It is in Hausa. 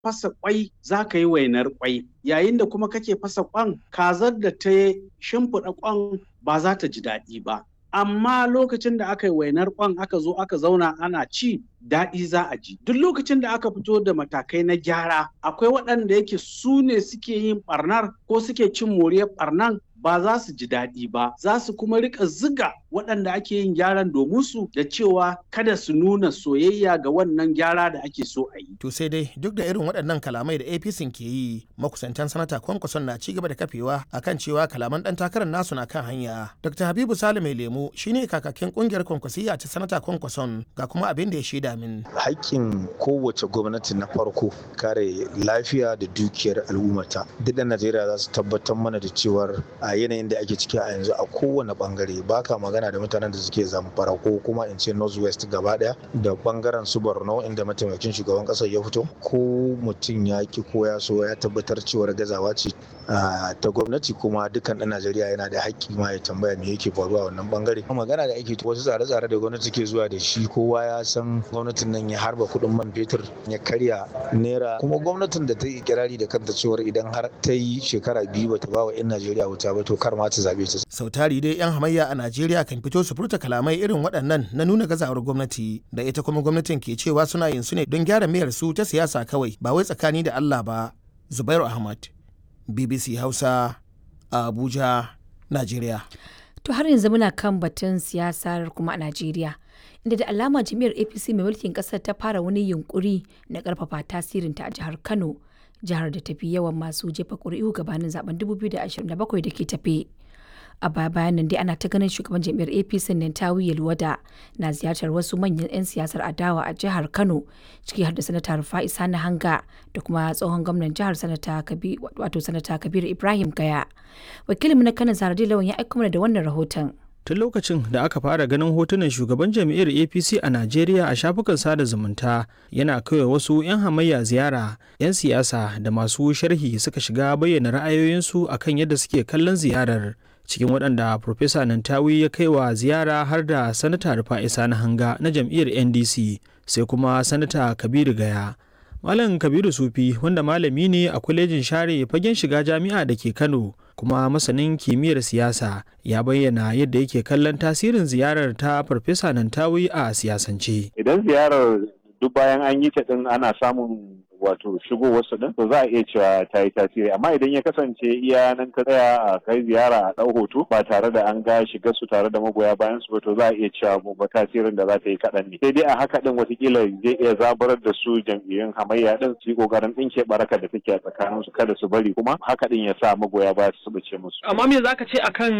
fasa kwai za ka yi wainar kwai yayin da kuma kake fasa kwan kazar da ta shimfiɗa kwan ba za ta ji daɗi ba amma lokacin da aka yi wainar kwan aka zo aka zauna ana ci daɗi za a ji duk lokacin da aka fito da matakai na gyara akwai waɗanda yake su ne suke yin ɓarnar ko suke cin moriyar ɓarnan ba za su ji daɗi ba za su kuma rika ziga waɗanda ake yin gyaran domin su da cewa kada su nuna soyayya ga wannan gyara da ake so a yi. To sai dai duk da irin waɗannan kalamai da APC ke yi makusantan sanata kwankwason na ci gaba da kafewa akan cewa kalaman ɗan takarar nasu na kan hanya. Dr. Habibu Sale mai lemu shine kakakin ƙungiyar kwankwasiyya ta sanata kwankwason ga kuma abin da ya shaida min. Haƙƙin kowace gwamnati na farko kare lafiya da dukiyar al'ummata. Duk da Najeriya za su tabbatar mana da cewar a yanayin da ake ciki a yanzu a kowane bangare baka magana da mutanen da suke zamfara ko kuma in ce northwest gaba daya da bangaren su borno inda mataimakin shugaban kasar ya fito ko mutum ya ki ko ya so ya tabbatar cewar gazawa ce ta gwamnati kuma dukkan dan najeriya yana da haƙƙi ma ya tambaya me yake faruwa wannan bangare magana da ake wasu tsare-tsare da gwamnati ke zuwa da shi kowa ya san gwamnatin nan ya harba kuɗin man fetur ya karya naira kuma gwamnatin da ta yi kirari da kanta cewar idan har ta yi shekara biyu bata ba wa 'yan najeriya wuta ba to kar ma ta zabe ta. Sau tari dai 'yan hamayya a Najeriya kan fito su furta kalamai irin waɗannan na nuna gazawar gwamnati da ita kuma gwamnatin ke cewa suna yin su ne don gyara mayar su ta siyasa kawai ba wai tsakani da Allah ba. Zubairu Ahmad, BBC Hausa, a Abuja, Najeriya. To har yanzu muna kan batun siyasar kuma a Najeriya. Inda da alama jami'ar APC mai mulkin ƙasar ta fara wani yunkuri na ƙarfafa tasirinta a jihar Kano. jihar da tafi yawan masu jefa ƙuri'u gabanin zaben 2027 da ke tafe. A baya bayan nan dai ana ta ganin shugaban jam'iyyar APC nan Tawi Yalwada na ziyartar wasu manyan 'yan siyasar adawa a jihar Kano ciki har da sanata Rufa'i Sani Hanga da kuma tsohon gwamnan jihar sanata wato sanata Kabiru Ibrahim Gaya. Wakilin na Kano Zaradi Lawan ya aika mana da wannan rahoton. tun lokacin da aka fara ganin hotunan shugaban jam'iyyar apc a najeriya a shafukan sada zumunta yana kawai wasu 'yan hamayya ziyara 'yan siyasa da masu sharhi suka shiga bayyana ra'ayoyinsu akan yadda suke kallon ziyarar cikin waɗanda Profesa Nantawi ya kai wa ziyara har da Sanata Rufa'i Sani Hanga na jam'iyyar NDC sai kuma Sanata Kabiru Gaya. Malam Kabiru Sufi wanda malami ne a kwalejin share fagen shiga jami'a da ke Kano kuma masanin kimiyyar siyasa ya bayyana yadda yake kallon tasirin ziyarar ta Farfesa Nantawi a siyasance. Idan ziyarar duk bayan an yi ta din ana samun wato shigo wasu din to za a iya cewa ta yi tasiri amma idan ya kasance iya nan ka tsaya a kai ziyara a ɗau hoto ba tare da an ga shiga su tare da magoya bayan su ba to za a iya cewa ba tasirin da za ta yi kaɗan ne sai dai a haka din watakila zai iya zaburar da su jam'iyyun hamayya din su yi ƙoƙarin ɗinke baraka da take a tsakanin su kada su bari kuma haka din ya sa magoya baya su bace musu. amma me zaka ce akan